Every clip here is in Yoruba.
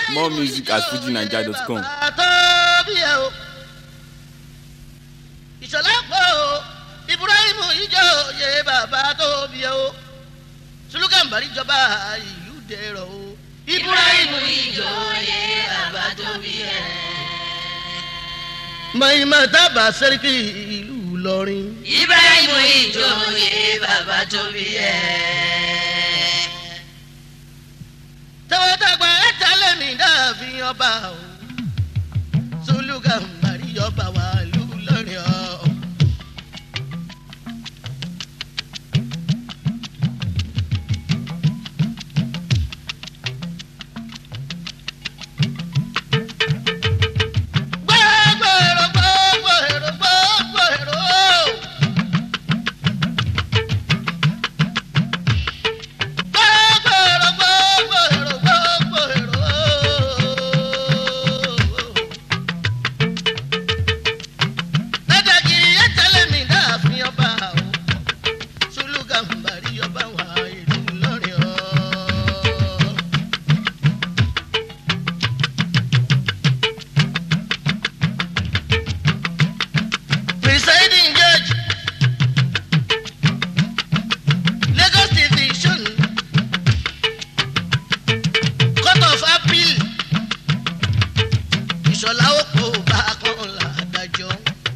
More music at fujinaija.com. ìṣọ̀lá pọ̀ o ibrahim ìjòyè bàbá tó bí o sulukanbari jọba ìlú dẹrọ o. ibrahim ìjòyè bàbá tó bí ẹ. mọ̀nyìmọ̀ tábà sẹ́ríkì ìlú ìlọrin. ibrahim ìjòyè bàbá tó bí ẹ. tẹwọ́dàgbà ẹ̀ta lẹ́mí dàbí ọba o sulukanbari jọba wà ìlú ìlọrin o. gbẹ́gbẹ́rò gbẹ́gbẹ́rò gbẹ́gbẹ́rò. gbẹ́gbẹ́rò gbẹ́gbẹ́rò gbẹ́gbẹ́rò. lẹ́dàgìrì yẹn tẹ́lẹ̀ mi dáàfin ọba o sùlùkàmbàrí ọba wà ìlú lọ́rin o. presiding judge lagos division court of appeal ìṣọ̀lá òpó bá kan làdájọ́.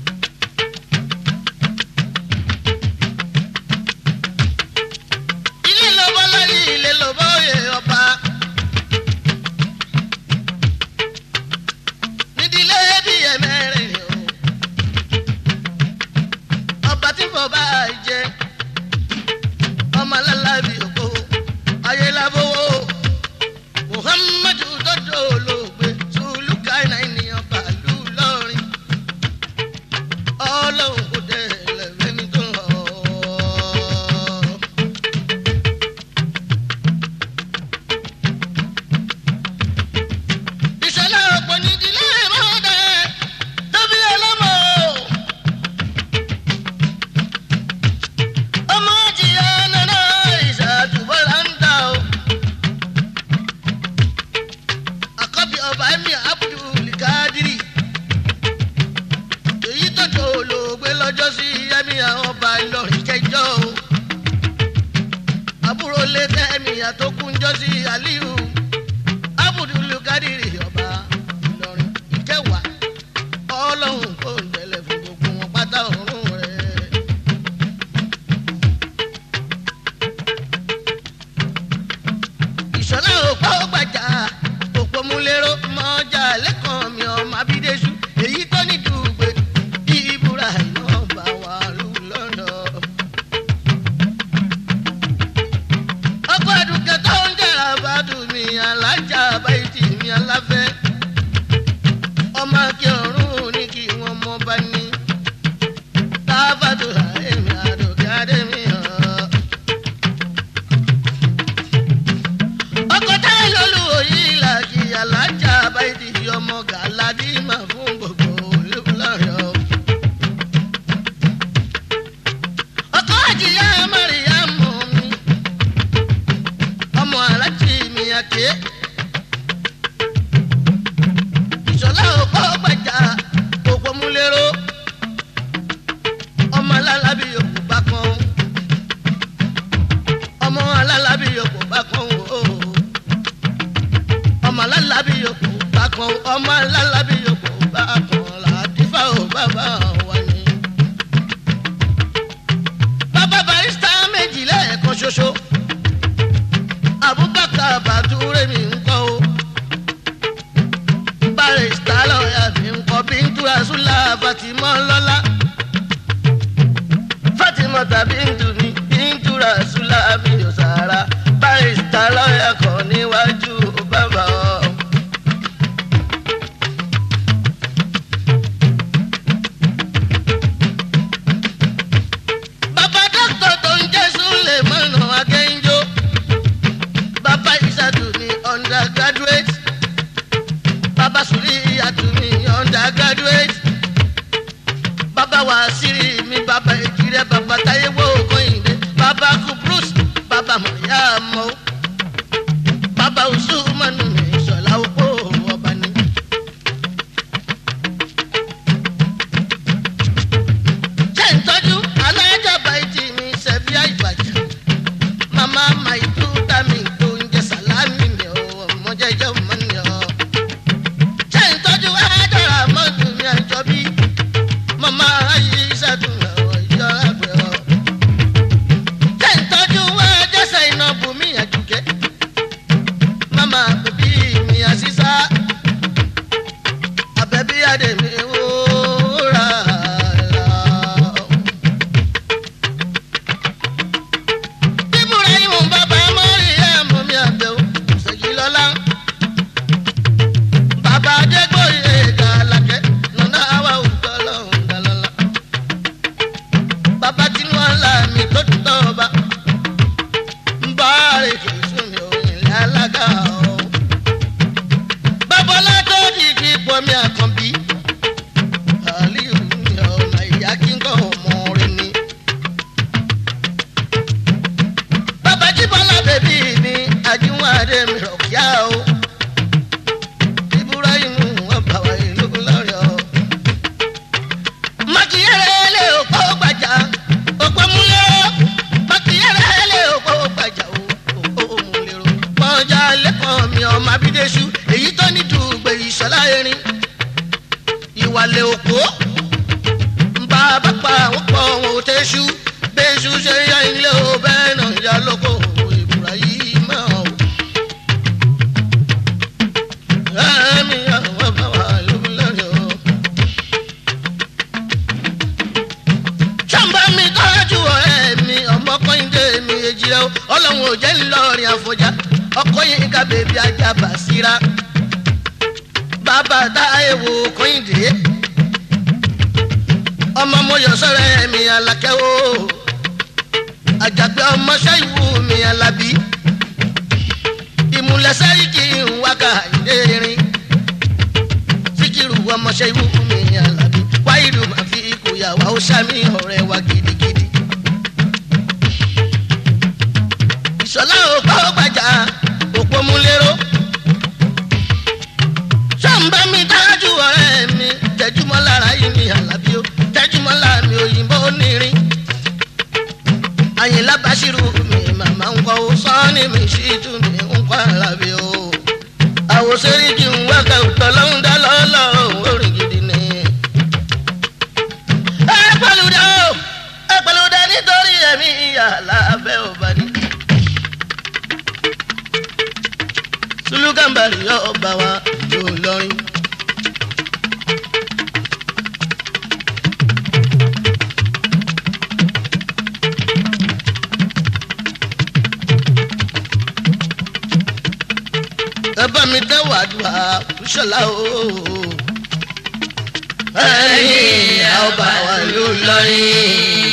ilé lọ́bọ́ láyé ilé lọ́bọ́ òye ọba. nídìílé bí ẹ̀mẹ́rin o ọba tí mo bá jẹ ọmọ alábì òkò ayélujáfowó muhammadu dọdọ olóògbé sùlùkàìnà ènìyàn bàálù lọrin ọlọ́run kò dé lẹ́fẹ̀ẹ́ni tó lọ. ìṣẹ̀lẹ̀ ọ̀pọ̀ nídìílé mọ́dẹ tóbi ọlọ́mọ. ọmọ jìyà nana ìṣàtúbọ̀lá ń ta o. àkọ́bí ọba emir abdul kadiri èyí tọ́jú olóògbé lọ́jọ́ sí emir ọba ìlọrin jẹjọ́ o. àbúrò lẹ́tẹ̀ emir tó kúnjọ́ sí aliyu abdul kadiri ọba ìlọrin ìkẹwàá ọlọ́run kò ń tẹ̀lé fún gbogbo wọn pátá ọ̀run rẹ̀. ìṣọ̀lá òpó gbàjà òpó múlẹ́rọ mọ́jà lẹ́kàn mi ọmọ abídẹ́sù èyí tó ní dùgbẹ́ ìbúra iná bá wà lù lọ́nà. ọkọ̀ àdùkẹ́ tó ń jẹ́ra bàdùn mi alájà báyìí mi aláfẹ́ ọmọ akẹ́ ọ̀run ní kí wọ́n mọ́ bá ní. tábàdù àìmí àdùkẹ́ àdèmí hàn. ọkọ táyé lóluwò yìí làjì alájà báyìí ọmọ gàládì mà fún gbogbo olùlọrọ. ọkọ àjìyá mẹ́rìnyá mọ̀ mi ọmọ alájì mi àké. ìṣọ̀lá òpó gbàjà òpó múlẹ́rọ́ ọmọ alálábí òkú bá kan ọmọ alálábí òkú bá kan o ọmọ alálábí òkú bá kan ọmọ alálábí òkú bá kan làdífà ò bàbá wa ni. bàbá barista méjì lẹ́ẹ̀kan ṣoṣo abubakar bàtúrẹ́ mi ń kọ́ o barista lọ́ọ̀yà mi ń kọ́ bíntura sùlá fatima lọ́lá fatima tàbí ntùmí bíntura sùlá mi ò sára barista lọ́ọ̀yà kan níwájú bàbá ọ. àjọ mọ́ ni ọ́. ṣé ìtọ́jú àjọra mọ́tò mi àjọ bí màmá ayé ìṣàtúnlẹ̀ ìjọ àgbẹ̀ ọ́. ṣé ìtọ́jú àjọṣe iná bùnmí àjùkẹ́ màmá bèbí mi àṣìṣà àbẹ̀bí àdèmí wúrà lọ. bíbúra ìwọ̀n bàbá mọ́rí ẹ̀ mọ́ mi àbẹ̀wò ṣèjì lọ́la. bàbá adégbòye gàlàkẹ́ nùnà àwa òótọ́ lọ́hùn gàlọ́lá. bàbá tinú ọ̀la mi tó tọ́ ọba. ń bá àrèké sún mi òyìn lálága ọ̀. babalá tó di fi pọ̀ mi àkànbí. àlíyù mi ọ̀nà ìyá kí n kọ́ ọmọ rẹ ni. bàbá jíbọ́lá bèbí mi àjùwọ̀n adé mi rọ̀ kíá o. ibrahim ọba wa ìlú lọ́rọ̀ o. makiyere lè òpó gbàjà òpó múlẹ́rọ́ makiyere lè òpó gbàjà òpó múlẹ́rọ́. pọ́njà lẹ́kọ̀ọ́ mi ọmọ abídéṣu èyí tó ní dùgbò ìṣọ́lá erin ìwàlẹ̀ òpó nba bàbá àwọn pọ̀ wọn ò tẹ́ṣu bẹ́ṣu ṣe yá ilé o bẹ́ẹ̀ náà yá lóko ibrahim o. ẹ̀mí àwọn bàbá lómi lórí o. sàmbá mi tọ́jú ọ̀rẹ́ mi ọmọ kọ́hìndé mi èjì rẹ o ọlọ́run ò jẹ́ ńlọrin àfọ̀já ọkọ̀ yìí ká bèbí ajá bàṣírà bàbá táyé wo kọ́hìndé ọmọ mo yọ sọrọ ẹmí alákẹ́ o àjàgbé ọmọ ṣẹ́yìnwó mi alábí ìmúlẹ̀sẹ̀ ìkì wákà ìdérin síkìrù ọmọ ṣẹ́yìnwó mi alábí wáyìlú máa fi ikú yàwá ó sàmì ọ̀rẹ́ wa gidigidi. ìṣọ̀lá òpó gbàjà òpó múlẹ́rọ́ sọ́nbà mi dájú ọ̀rẹ́ mi tẹjúmọ́ lára yìí mi àlàbí o tẹjúmọ́ lára mi òyìnbó onírin àyìnlá bàṣírù mi màmá ń kọ́ sọ́ọ́nì mi sí tún mi ń kọ́ àlàbí o àwòsẹ́rí kí n wá ká òtọ́ lọ́hún dá lọ́lọ́ orin gidi ni. ẹ pẹ̀lúdà o ẹ pẹ̀lúdà nítorí ẹ̀mí ìyá lábẹ́ òbá ni. sulukambari yóò bá wa yóò lọrin. ẹ bá mi tẹ́ wàdùà ṣọlá o. ẹ̀yin a ó bá wa yóò lọrin.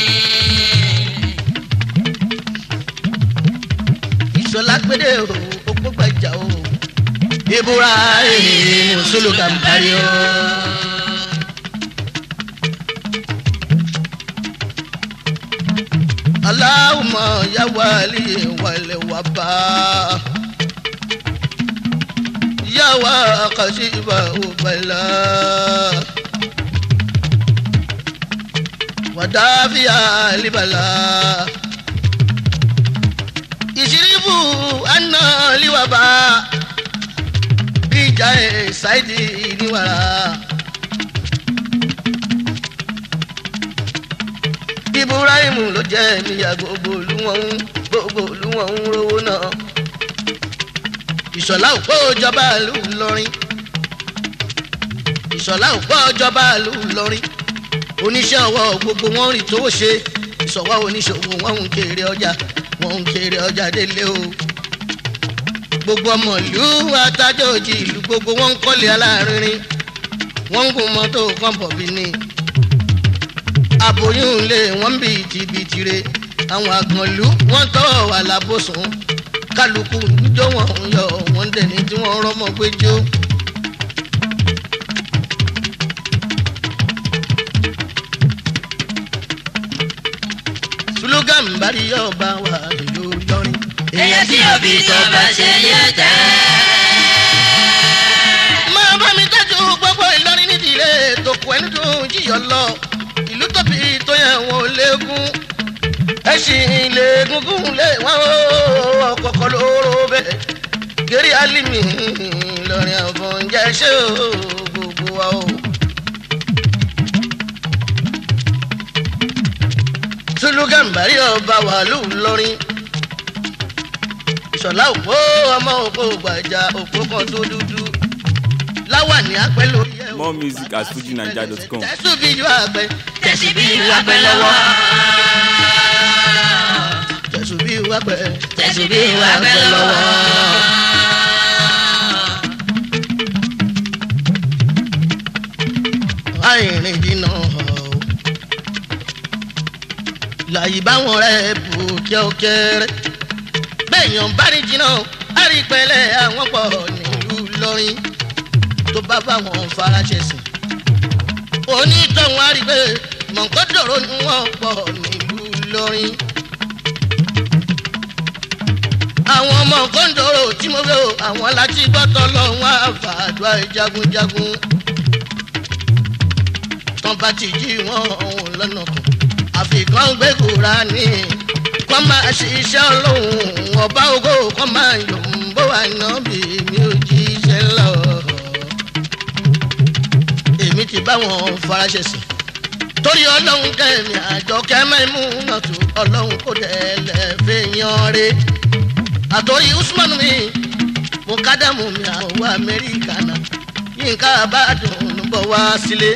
ìṣọlá gbédè o òpó gbàjà o ibura ee musulu kampari o. Allahumma ya wali wale waba ya wa kashiba ubala wadafiya libala ìṣírífù àná liwaba bíjà ẹ̀ ṣáìdì níwàrà. ibrahim ló jẹ́ níyà gbogbo olúwọ̀n ń gbogbo olúwọ̀n ń rówó náà. ìṣọ̀lá òpó ìjọba ìlú Ìlọrin. ìṣọ̀lá òpó ìjọba ìlú Ìlọrin. oníṣẹ́ ọwọ́ gbogbo wọn rìn tó ṣe ìṣọ̀wọ́ oníṣòwò wọn ń kéré ọjà wọn ń kéré ọjà délé o gbogbo ọmọ ìlú atájọ́jì ìlú gbogbo wọn ń kọ́lé alárinrin wọ́n ń gun mọ́tò kọ́ńpọ̀bì ni aboyún lé wọ́n bí tìbìtìrẹ àwọn àgànlú wọ́n tọ́ wà lábòsùn kálukú níjọ́ wọn ń yọ wọ́n dẹ̀ni tí wọ́n rọ́mọ gbẹ́jọ́. slogan bari yóò bá wà ìlú lọrin. èèyàn tí òbí tó bá ṣe yóò tẹ́. máa bá mi tọ́jú gbogbo ìlọrin nídìílé tòkù ẹni dùn jíyọ lọ ìlú tóbi tó yẹ wọn ò léegun ẹṣin léegungun lé wọn ó ọkọ̀ọ̀kọ̀ lóró bẹ́ẹ̀ ògèrè alimi lọrin ọ̀bọ̀n jẹ́ ṣé o gbogbo wa o. tulu gàmbàrí ọba wàlú lọrin ìṣọ̀lá òpó ọmọ òpó gbàjà òpó kan tó dúdú láwà ní apẹ́ lórí ẹ̀ More music at fujinaija.com. tẹ̀sùn bí ju àgbẹ̀ tẹ̀sí bí wàgbẹ́ lọ́wọ́. tẹ̀sùn bí ju àgbẹ̀ tẹ̀sí bí wàgbẹ́ lọ́wọ́. àìrìn jìnnà o. láyé báwọn rẹ̀ bù kẹ́ọ́kẹ́rẹ́ bẹ́ẹ̀yàn bá rí jìnnà àrípẹ́lẹ́ àwọn pọ̀ nílùú lọ́rin tó bá bá wọn faraṣẹ́ sìn. onítọ̀hún àrígbé mọ̀nkọ́dọ̀rọ̀ ni wọ́n pọ̀ nílùú lọ́rin. àwọn ọmọ kọ́ńdọ̀rọ̀ tí mo fẹ́ o àwọn láti gbọ́tọ̀ lọ́wọ́ àfàdúrà jagunjagun tán bá ti jí wọn òun lọ́nà kan àfikàn gbé Kùránì kọ́ máa ṣiṣẹ́ ọlọ́run ọba ògo kọ́ máa yọ̀ ń bó wà náà bí mi ò jíṣẹ́ lọ. èmi ti bá wọn faraṣẹ́ sìn torí ọlọ́run kẹ́mi àjọ kẹ́mẹ́mú náà tó ọlọ́run kò dẹ́lẹ̀ fẹ́ yan re àtòrí Usman mi mo kádàmù mi àwọn Amẹ́ríkà náà yínká àbádùn ló bọ̀ wá sílé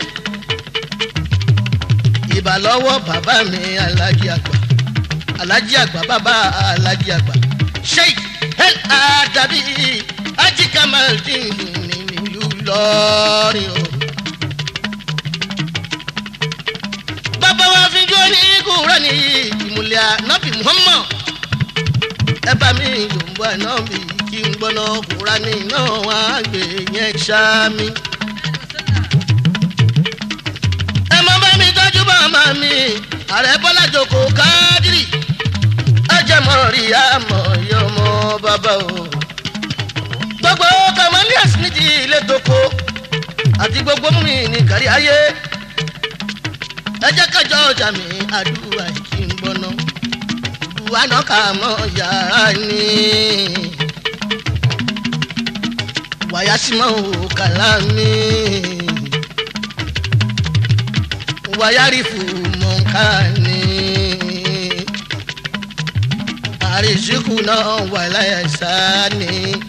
ìbà lọ́wọ́ bàbá mi alájí àgbà alájí àgbà bàbá alájí àgbà sheik el adabi ají kamaldin ní nílùú lọ́rin o. bàbá wa fi jó ní kúrẹ́ ní ìmùlẹ̀ ànábì muhammad ẹ bá mi yòǹbọ̀ ànábì kí n gbọ́nà kúránì náà wá gbé yẹn ṣáá mi. ẹ mọ bá mi tọ́jú bàmá mi ààrẹ bọ́lá jòkó kádìrì ẹjẹ mọ rí àmọ yọmọ bàbá o. gbogbo kamalias nídìí ilé tóko àti gbogbo mi ní kárí ayé ẹ jẹ́ kájọ ọjà mi àdúrà kí n gbọ́ná buwa náà kà mọ́ yàrá ni wàyà sí mọ́ òkàlà mi wayarifu mọ̀nkánì àrísíkù náà wà láyẹ̀sáni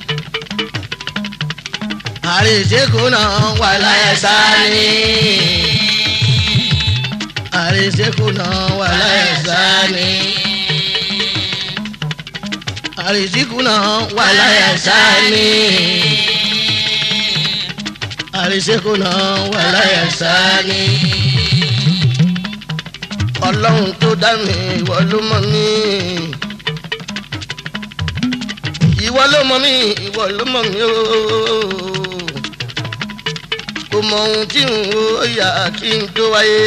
àrísíkù náà wà láyẹ̀sáni àrísíkù náà wà láyẹ̀sáni àrísíkù náà wà láyẹ̀sáni àrísíkù náà wà láyẹ̀sáni ọlọ́run tó dá mi ìwọ ló mọ̀ mí. ìwọ ló mọ̀ mí ìwọ ló mọ̀ mí ooo. kò mọ ohun tí n ò yà kí n tó wáyé.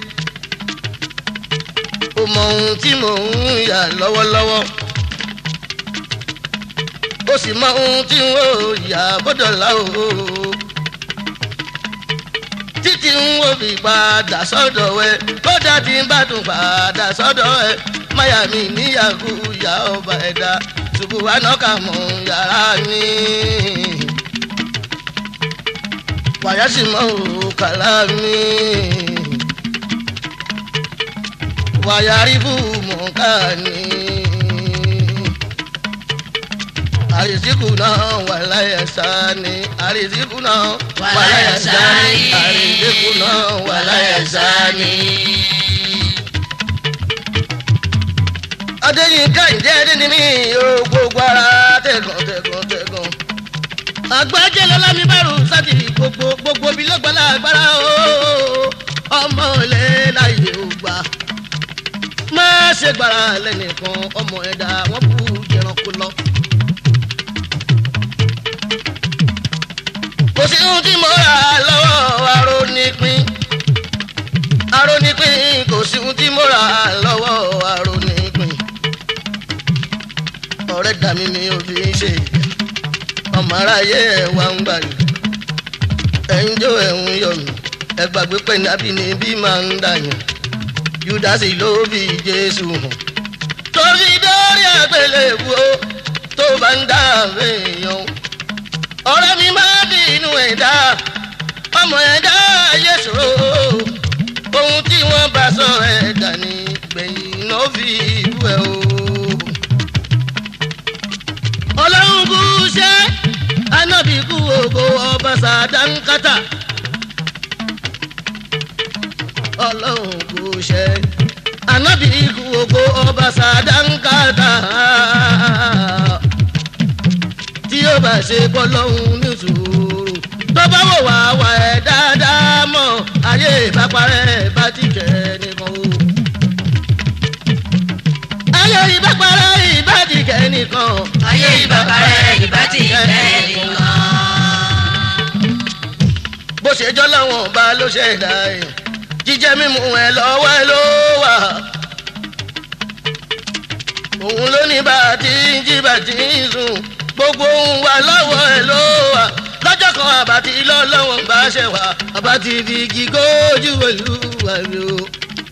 kò mọ ohun tí mò ń yà lọ́wọ́lọ́wọ́. ó sì mọ ohun tí n ò yà bọ́dọ̀ lá ooo títí ń wò bí padà sọ́dọ̀ ẹ kódà tí ń bá tún padà sọ́dọ̀ ẹ máyà mi níyàgò ìyá ọba ẹ̀dá ṣubú wa náà kà mọ́ yàrá mi. wàyà sì mọ òkàlà mi. wàyà ríbù mọ̀ọ́ká ni. àrísìkù náà wà láyà sáni àrísìkù náà wà láyà sáni àrísìkù náà wà láyà sáni. adéyínká ìjẹ́ ẹni ni mí o gbogbo ara tẹ̀gàn tẹ̀gàn tẹ̀gàn. àgbájẹ́ lọ́lá mi bẹ̀rù sátì gbogbo gbogbo bí lọ́gbàlá agbára o ọmọ ilé láyé ò gbà. má ṣe gbára lẹ́nìkan ọmọ ẹ̀dá wọ́n kú jẹranko lọ. kò sí ohun tí mo rà lọ́wọ́ arónípín arónípín kò sí ohun tí mo rà lọ́wọ́ arónípín ọ̀rẹ́ dà mí mi ò fi ń ṣe ọmọ aráyé ẹ̀ wá ń gbàlè ẹ̀yin jó ẹ̀hún yọ mí ẹ gbàgbé pé nábì ni bí máa ń dàyàn júdásì ló fi jésù hàn tó fi dórí àgbélébùú o tó bá ń dá èèyàn ọ̀rẹ́ mi máa bí inú ẹ̀ dá ọmọ ẹ̀ dá ayé ṣòro ohun tí wọ́n bá sọ ẹ̀ dà ní gbẹ̀yìn náà fi ìlú ẹ̀ o. ọlọ́run kú ṣe anábì kú ògo ọba sàdánkátà ọlọ́run kú ṣe anábì kú ògo ọba sàdánkátà tí ó bá ṣe bọ́lọ́hún ní sùúrù tó bá wò wá wà ẹ̀ dáadáa mọ́ ayé ìbáparẹ́ bá ti jẹ́ nìkan o. ayé ìbáparẹ́ ìbá ti jẹ́ nìkan. ayé ìbàbàrẹ̀ ìbá ti fẹ́ nìkan. bó ṣe jọ́ lọ́wọ́n bá ló ṣe dá ẹ̀ jíjẹ mímu ẹ̀ lọ́wọ́ ẹ̀ ló wà. òun ló ní bá a ti ń jí bá a ti ń sùn gbogbo ohun wa lọ́wọ́ ẹ̀ ló wà lọ́jọ́ kan àbátí lọ́lọ́wọ́n bá ṣe wà àbátí fi igi gójú pẹ̀lú àmì o.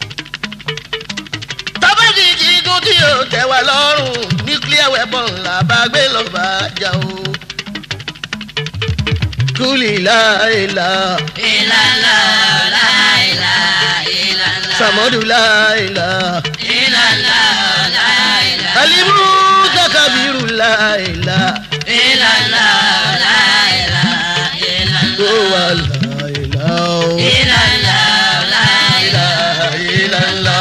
tábàtì jígun tí yóò tẹ̀ wá lọ́rùn nuclear weapon là bá gbé lọ́ọ́ bá jà o. kúlì láìla ìlànà láìlà ìlànà. sàmọ́dù láìla ìlànà láìlà. alimu kakabiru láìla ìlànà láìlà ìlànà. ó wà láìla o. ìlànà láìlà. láìla.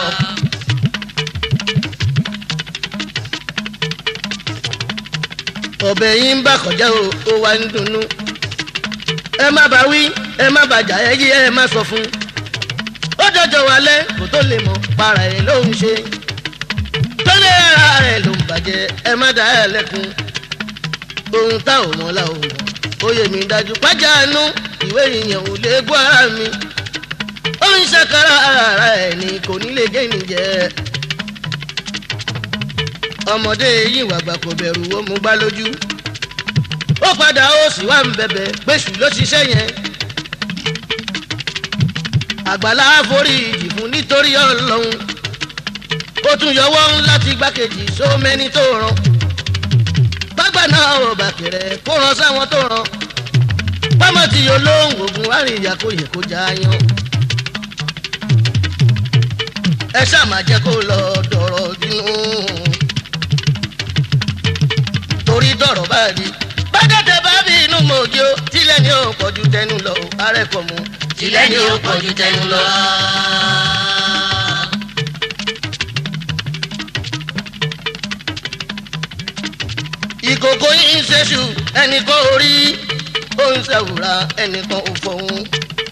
ọbẹ̀ yìí ń bà kọjá o ó wá ń dunnú. ẹ má bá wí ẹ má bàjá ẹ yí ẹ má sọ fún. ó jọjọ wálé kó tó lè mọ para ẹ ló ń ṣe. tó lé ara rẹ ló ń bàjẹ́ ẹ má dá ẹ lẹ́kun. ohun tá ò mọ̀ la ò mọ̀ ó yẹ mi dájú pàjánu ìwé ìyẹn ò lè gbọ́ ara mi. ó ń ṣàkárà ara ẹ̀ ní kò ní lè gé nìjẹ́ ọmọdé yìí wàgbà kò bẹ̀rù ó mú gbá lójú ó padà ó sì wá ń bẹ̀bẹ̀ péṣù ló ṣiṣẹ́ yẹn àgbàlá forí ìjì fún nítorí ọlọ́run ó tún yọwọ́ láti gbákejì sómẹ́ni tó ràn bágbà náà ò bàkẹ̀rẹ̀ kó ràn sáwọn tó ràn pọ́mọ tí yóò lóhùn oògùn àríyá kò yẹ kó já yan ẹ ṣáà má jẹ́ kó lọ dọ̀rọ̀ bínú torí dọ̀rọ̀ bá rí. bágẹ́tẹ̀ bá bí inú mòjì ó tilẹ̀ ni ó pọ̀jù tẹnu lọ ó arẹ́kọ̀ mu. tilẹ̀ ni ó pọ̀jù tẹnu lọ. ìkòkò yìí ń ṣeṣù ẹnìkan orí ó ń ṣàwùrà ẹnìkan ò fọ̀hún.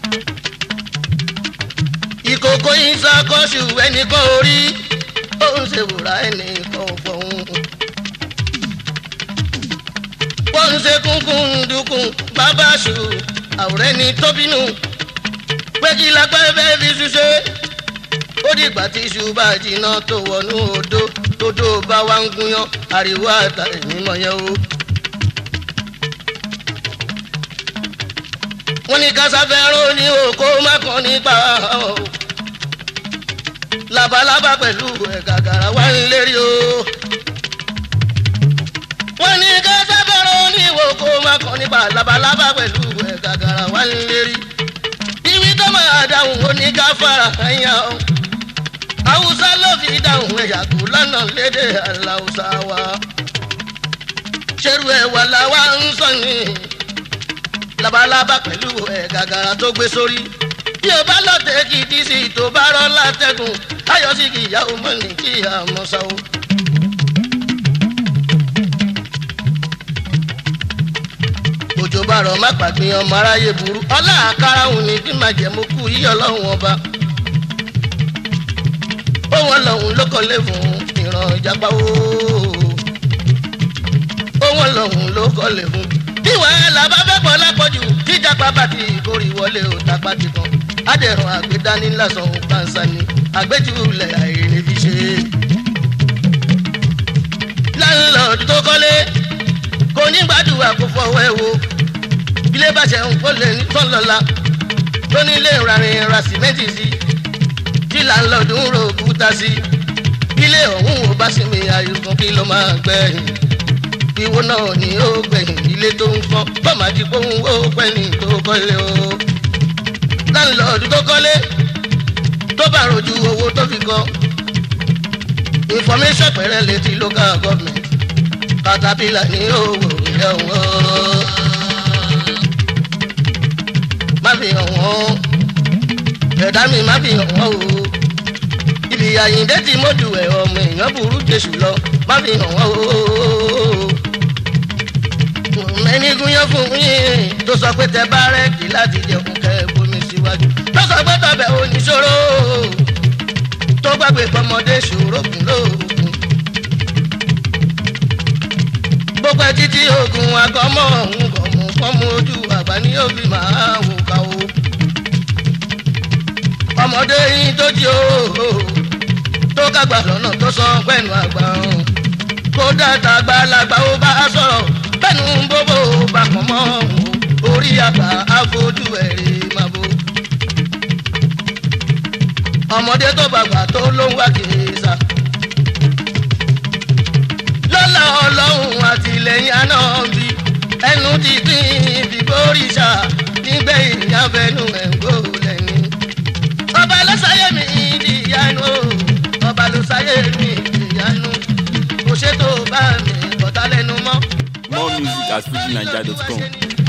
ìkòkò yìí ń ṣàkóṣù ẹnìkan orí ó ń ṣèwùrà ẹnìkan ò fọ̀hún. wọ́n ń ṣe kúnkún dúkùn bàbá ṣù àwòrán ẹni tó bínú pé kí lágbára fẹ́ fi ṣuṣẹ́ ó dìgbà tí iṣu bá jiná tó wọnú odó tódó bá wá ń gúnyán ariwo àtàrí mímọ yẹn o. wọ́n ní kásáfẹ́rún ní oko mákan nípa o. labalábá pẹ̀lú ẹ̀gàgàrà wá ń lérí o. wọ́n ní kásáfẹ́rún ní oko mákan nípa labalábá pẹ̀lú ẹ̀gàgàrà wá ń lérí. ìwí tó máa dáhùn ó ní ká fara ẹ̀yà o haúsá ló fi dáhùn ẹ̀yà kú lọ́nà lédè aláùsá wa. ṣerú ẹ̀ wà láwa ń sọ ní labalábá pẹ̀lú ẹ̀ gàgàrà tó gbé sórí. bí o bá lọ́tẹ̀ kì í dí sí tó bá rọ́ látẹ̀gùn ayọ̀ sí kì í yá o mọ̀ ní kí a mọ̀ sá o. òjò bá rọ̀ má pàgbìn ọmọ aráyé burú ọlá àkàrà òun ní bí màjẹ̀mú kú yí ọlọ́run ọba òun ọlọ́run ló kọ́lé fún ìran ìjàpá o. òun ọlọ́run ló kọ́lé fún. bí wàhálà bá fẹ́ pọ̀ lápọ̀jù jíjàpá bá ti ìkórè wọlé o tapá ti kan. adẹ̀rùn àgbédání lásán òun pàǹsá ni àgbéjúlẹ̀ àìrè fi ṣe. láńlọ́ọ̀dù tó kọ́lé kò ní gbàdúrà kó fọwọ́ ẹ̀ wo. ilé bá ṣe ń kó lè ní tọ́lọ́la lónílé ìrarin ra sìmẹ́ǹtì sí kí láńlọ́ọ̀dù ń ro òkúta sí ilé ọ̀hún ò bá sinmi àìsàn kí ló máa gbẹ̀yìn ìwo náà ni ó gbẹ̀yìn ilé tó ń kọ́ bọ́ọ̀mà ti kóhun ó pẹ́ni tó kọ́lé o. láńlọ́ọ̀dù tó kọ́lé tó bá rojú owó tó fi kọ́ information pẹ̀rẹ́ létí local government caterpillar ní owó ilé ọ̀hún. má fi hàn wọ́n ẹ̀dá mi má fi hàn wọ́n o ibi àyíǹde tí mọ́jú ẹ̀ ọmọ èèyàn burú jésù lọ má fi hàn wọ́n o. mẹ́nigun yẹn fún yín tó sọ pé tẹ bá rẹ́ẹ̀dì láti jẹun kẹ́ ẹ bomi síwájú tó sọ pé tọbẹ̀ oníṣòro tó gbàgbé pọmọdé ṣòro kùn lóògùn. gbogbo ẹ títí oògùn àgọ́mọ̀ ọ̀hún kọ̀ọ̀mù fọ́mù ojú àgbà ní òbí máa wò ká o. ọmọdé yín tó jí o tó kágbà lọ́nà tó sọ pẹ̀lú àgbà ọ̀hún. kódà tàgbà làgbà ó bá sọ̀rọ̀ pẹ̀lú bóbó bá pọ̀ mọ́ ọ̀hún orí àgbà àfojú ẹ̀rí máa bò. ọmọdé tó bàgbà tó ló ń wá kìíṣà lọ́la ọlọ́run àtìlẹ́yìn àná bí ẹnu ti dín ìdìbò òrìṣà nígbẹ̀yìn abẹnú ẹ̀ńgó lẹ́yìn. ọba ló sáyé mi ìdí ìyanu ọba ló sáyé mi ìdí ìyanu kò ṣètò bá mi bọ̀tá lẹ́nu mọ́. More music at fujinaija.com.